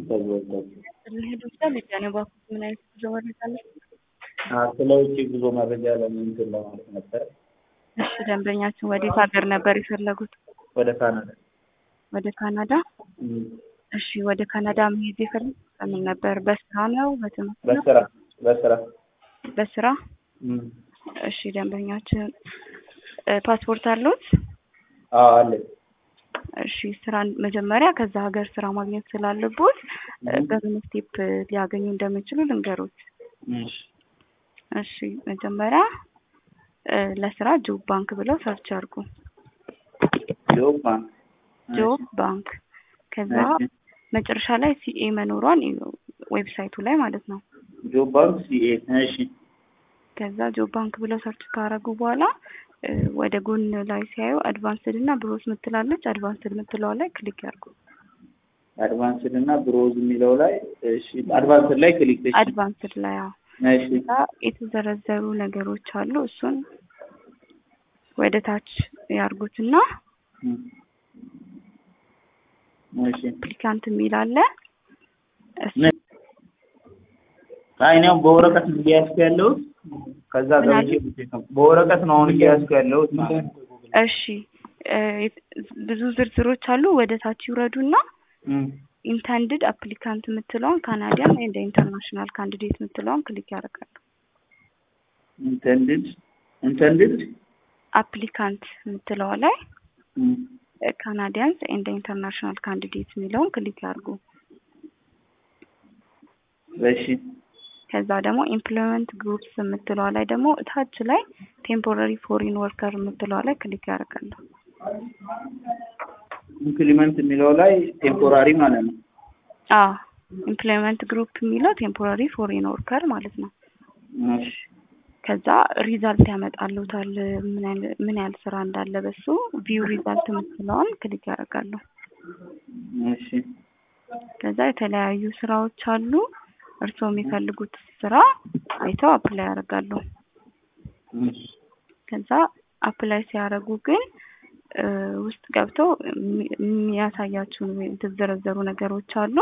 ተዘጋጁ። ልሄድ ይችላል ልጃኔ ባኩት ምን አይነት ጉዞ መረጃ አለ? ስለ ውጭ ጉዞ መረጃ ለምንትን ለማለት ነበር። እሺ ደንበኛችን ወዴት ሀገር ነበር የፈለጉት? ወደ ካናዳ ወደ ካናዳ። እም፣ እሺ ወደ ካናዳ መሄድ የፈለጉት በምን ነበር? በስራ ነው? በትምህርት ነው? በስራ በስራ በስራ። እም፣ እሺ ደንበኛችን እ ፓስፖርት አለዎት? አዎ አለ። እሺ ስራ መጀመሪያ ከዛ ሀገር ስራ ማግኘት ስላለቦት እ በምን ስቴፕ ሊያገኙ እንደሚችሉ ልንገሮት። እሺ እሺ መጀመሪያ እ ለስራ ጆብ ባንክ ብለው ሰርች አድርጉ። ጆብ ባንክ ጆብ ባንክ ከዛ እሺ። መጨረሻ ላይ ሲኤ መኖሯን እዩ፣ ዌብሳይቱ ላይ ማለት ነው። ጆብ ባንክ ሲኤ እሺ ከዛ ጆብ ባንክ ብለው ሰርች ካረጉ በኋላ እ ወደ ጎን ላይ ሲያዩ አድቫንስድ እና ብሮስ ምትላለች። አድቫንስድ ምትለዋ ላይ ክሊክ ያርጉ። አድቫንስድ እና ብሮዝ የሚለው ላይ እሺ አድቫንስድ ላይ ክሊክ እሺ አድቫንስድ ላይ አዎ። እሺ ከዛ የተዘረዘሩ ነገሮች አሉ። እሱን ወደ ታች ያርጉትና እም፣ እሺ አፕሊካንት የሚል አለ። እሱ ምን አይ እኔ አሁን በወረቀት ነው እያያዝኩ ያለሁት። ከዛ ምን አለ? ገብቼ ነው በወረቀት ነው አሁን እያያዝኩ ያለሁት ማለት ነው። እሺ እ ብዙ ዝርዝሮች አሉ። ወደ ታች ይውረዱና እም፣ ኢንተንድድ አፕሊካንት የምትለውን ካናዲያን እንደ ኢንተርናሽናል ካንዲዴት የምትለውን ክሊክ ያደርጋሉ። ኢንተንድድ ኢንተንድድ አፕሊካንት የምትለዋ ላይ እም፣ ካናዲያንስ ኤንድ ኢንተርናሽናል ካንዲዴት የሚለውን ክሊክ ያድርጉ። እሺ ከዛ ደግሞ ኢምፕሎይመንት ግሩፕስ የምትለዋ ላይ ደግሞ ታች ላይ ቴምፖራሪ ፎሪን ወርከር የምትለዋ ላይ ክሊክ ያደርጋሉ። ኢምፕሊመንት የሚለው ላይ ቴምፖራሪ ማለት ነው። አዎ ኢምፕሎይመንት ግሩፕ የሚለው ቴምፖራሪ ፎሪን ወርከር ማለት ነው። እሺ ከዛ ሪዛልት ያመጣሉታል ምን ያህል ምን ያህል ስራ እንዳለ በሱ ቪው ሪዛልት የምትለዋን ክሊክ ያደርጋሉ። እሺ ከዛ የተለያዩ ስራዎች አሉ። እርስዎ የሚፈልጉት ስራ አይተው አፕላይ ያደርጋሉ። እሺ ከዛ አፕላይ ሲያደርጉ ግን እ ውስጥ ገብተው የሚ- የሚያሳያችሁ የተዘረዘሩ ነገሮች አሉ።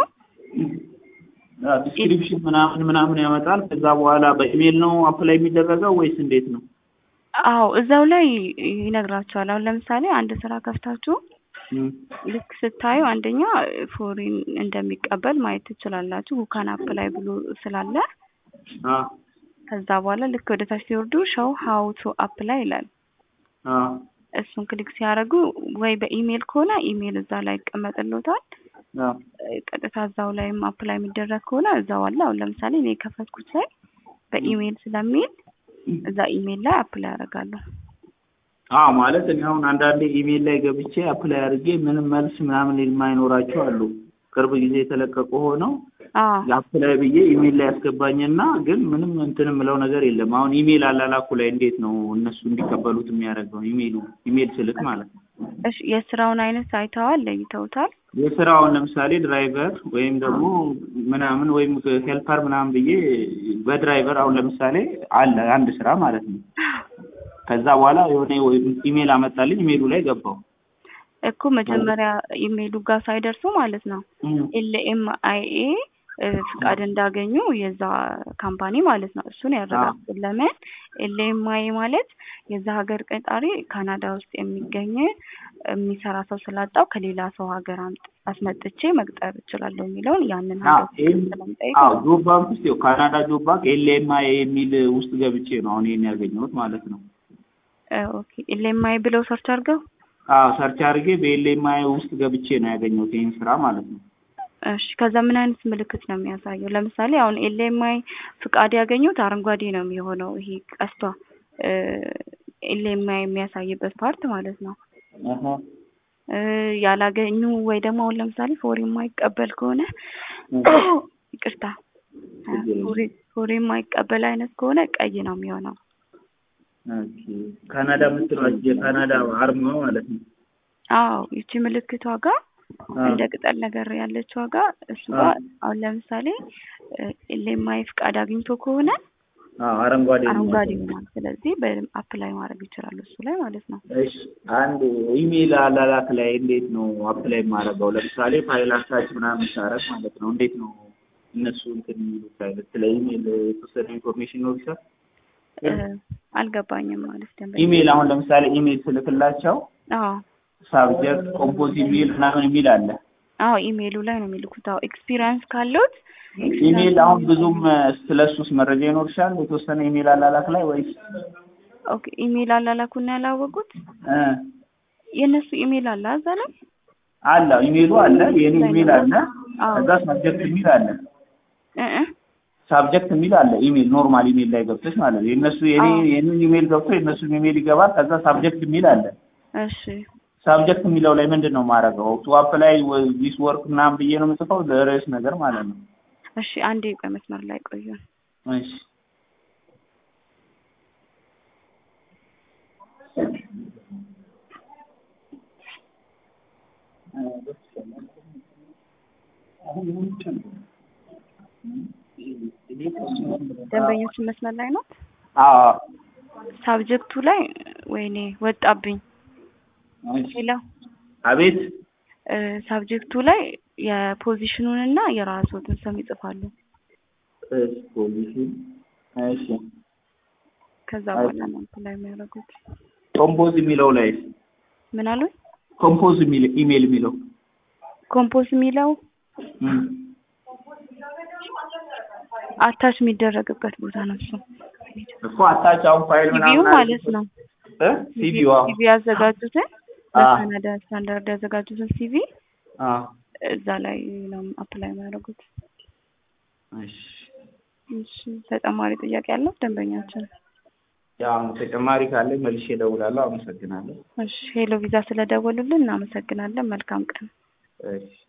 ዲስክሪፕሽን ምናምን ምናምን ያመጣል። ከዛ በኋላ በኢሜል ነው አፕላይ የሚደረገው ወይስ እንዴት ነው? አዎ እዛው ላይ ይነግራቸዋል። አሁን ለምሳሌ አንድ ስራ ከፍታችሁ እም፣ ልክ ስታዩ አንደኛ ፎሪን እንደሚቀበል ማየት ትችላላችሁ። ሁካን አፕላይ ብሎ ስላለ አ ከዛ በኋላ ልክ ወደ ታች ሲወርዱ ሾው ሀው ቱ አፕላይ ይላል። አ እሱን ክሊክ ሲያደርጉ ወይ በኢሜል ከሆነ ኢሜል እዛ ላይ ይቀመጥልዎታል። አ ቀጥታ እዛው ላይም አፕላይ የሚደረግ ከሆነ እዛው አለ። አሁን ለምሳሌ እኔ የከፈትኩት ላይ በኢሜል ስለሚል እዛ ኢሜል ላይ አፕላይ ያደርጋለሁ። አ ማለት እኔ አሁን አንዳንዴ ኢሜል ላይ ገብቼ አፕላይ አድርጌ ምንም መልስ ምናምን የማይኖራቸው አሉ። ቅርብ ጊዜ የተለቀቁ ሆነው አዎ አፕላይ ብዬ ኢሜል ላይ ያስገባኝና ግን ምንም እንትን የምለው ነገር የለም። አሁን ኢሜል አላላኩ ላይ እንዴት ነው እነሱ እንዲቀበሉት የሚያደርገው? ኢሜሉ ኢሜል ስልክ ማለት ነው። እሺ የስራውን አይነት አይተዋል፣ ለይተውታል። የስራውን ለምሳሌ ድራይቨር ወይም ደግሞ ምናምን ወይም ሄልፐር ምናምን ብዬ በድራይቨር አሁን ለምሳሌ አለ አንድ ስራ ማለት ነው። ከዛ በኋላ የሆነ ኢሜል አመጣልኝ። ኢሜሉ ላይ ገባው። እኮ መጀመሪያ ኢሜይሉ ጋር ሳይደርሱ ማለት ነው ኤልኤም አይኤ ፍቃድ እንዳገኙ የዛ ካምፓኒ ማለት ነው። እሱን ያረጋግጡ። ለምን ኤልኤም አይኤ ማለት የዛ ሀገር ቀጣሪ ካናዳ ውስጥ የሚገኝ የሚሰራ ሰው ስላጣው ከሌላ ሰው ሀገር አምጥ- አስመጥቼ መቅጠር እችላለሁ የሚለውን ያንን ሀገር ስለሚጠይቅ አዎ ጆብ ባንክ ውስጥ ይኸው ካናዳ ጆብ ባንክ ኤልኤምአይ የሚል ውስጥ ገብቼ ነው አሁን ይሄን ያገኘሁት ማለት ነው። ኦኬ ኤልኤም አይ ብለው ሰርች አድርገው አዎ ሰርች አድርጌ በኤልኤምአይ ውስጥ ገብቼ ነው ያገኘሁት ይሄን ስራ ማለት ነው። እሺ ከዛ ምን አይነት ምልክት ነው የሚያሳየው? ለምሳሌ አሁን ኤልኤምአይ ፍቃድ ያገኙት አረንጓዴ ነው የሚሆነው ይሄ ቀስቷ ኤልኤምአይ የሚያሳይበት ፓርት ማለት ነው። አሀ እ ያላገኙ ወይ ደግሞ አሁን ለምሳሌ ፎሪ የማይቀበል ከሆነ ይቅርታ ፎሪ ፎሪ የማይቀበል አይነት ከሆነ ቀይ ነው የሚሆነው። ኦኬ ካናዳ የምትለው የካናዳ አርማ ማለት ነው። አዎ ይቺ ምልክቷ ጋር እንደ ቅጠል ነገር ያለችው ጋር እሱ ጋር አሁን ለምሳሌ ኤልኤምአይ ፍቃድ አግኝቶ ከሆነ አዎ አረንጓዴ ነው አረንጓዴ የሚያሳየው። ሆኗል። ስለዚህ በአፕላይ ማድረግ ይችላሉ እሱ ላይ ማለት ነው። እሺ አንድ ኢሜል አላላክ ላይ እንዴት ነው አፕላይ የማደርገው? ለምሳሌ ፋይል አታች ምናምን ሳረግ ማለት ነው እንዴት ነው እነሱ እንትን የሚሉት አይነት ስለ ኢሜል የተወሰነ ኢንፎርሜሽን ነው ይችላል። እ፣ አልገባኝም ማለት ደንበኛ ኢሜል አሁን ለምሳሌ ኢሜል ስልክላቸው አዎ ሳብጀክት ኮምፖዝ ኢሜል ምናምን የሚል አለ። አዎ ኢሜይሉ ላይ ነው የሚልኩት። አዎ ኤክስፒሪየንስ ካለዎት ኢሜል አሁን ብዙም ስለ እሱስ መረጃ ይኖርሻል የተወሰነ ኢሜል አላላክ ላይ ወይስ ኦኬ ኢሜይል አላላኩና ያላወቁት እ የእነሱ ኢሜይል አለ እዛ ላይ አለ ኢሜሉ አለ የኔ ኢሜል አለ አዎ ከዛ ሳብጀክት የሚል አለ እ እ ሳብጀክት የሚል አለ ኢሜል ኖርማል ኢሜል ላይ ገብተሽ ማለት ነው የእነሱ የኔ አዎ። የኔን ኢሜል ገብቶ የእነሱን ኢሜል ይገባል ከዛ ሳብጀክት የሚል አለ እሺ ሳብጀክት የሚለው ላይ ምንድን ነው የማደርገው ቱ አፕላይ ዲስ ወርክ ምናምን ብዬ ነው የምጽፈው ለርዕስ ነገር ማለት ነው እሺ አንዴ በመስመር ላይ ቆዩ። እሺ ደንበኞችን መስመር ላይ ነው። አዎ ሳብጀክቱ ላይ ወይኔ ወጣብኝ። እሺ። ሄሎ አቤት እ፣ ሳብጀክቱ ላይ የፖዚሽኑን እና የራስዎትን ስም ይጽፋሉ። እሺ ፖሊሲ እሺ ከዛ በኋላ ነው እንትን ላይ የሚያደርጉት። ኮምፖዝ የሚለው ላይ ምን አሉኝ? ኮምፖዝ የሚል ኢሜል የሚለው ኮምፖዝ የሚለው እም። አታች የሚደረግበት ቦታ ነው እሱ እኮ አታች አሁን ፋይል ሲቪው ምናምን ማለት ነው። እ ሲቪው አዎ ሲቪ ያዘጋጁትን አዎ። በካናዳ ስታንዳርድ ያዘጋጁትን ሲቪ አዎ እዛ ላይ ነው አፕላይ የሚያደርጉት። እሺ እሺ ተጨማሪ ጥያቄ ያለው ደንበኛችን? ያው ተጨማሪ ካለኝ መልሼ እደውላለሁ አመሰግናለሁ እሺ ሄሎ ቪዛ ስለደወሉልን እናመሰግናለን። መልካም ቀን። እሺ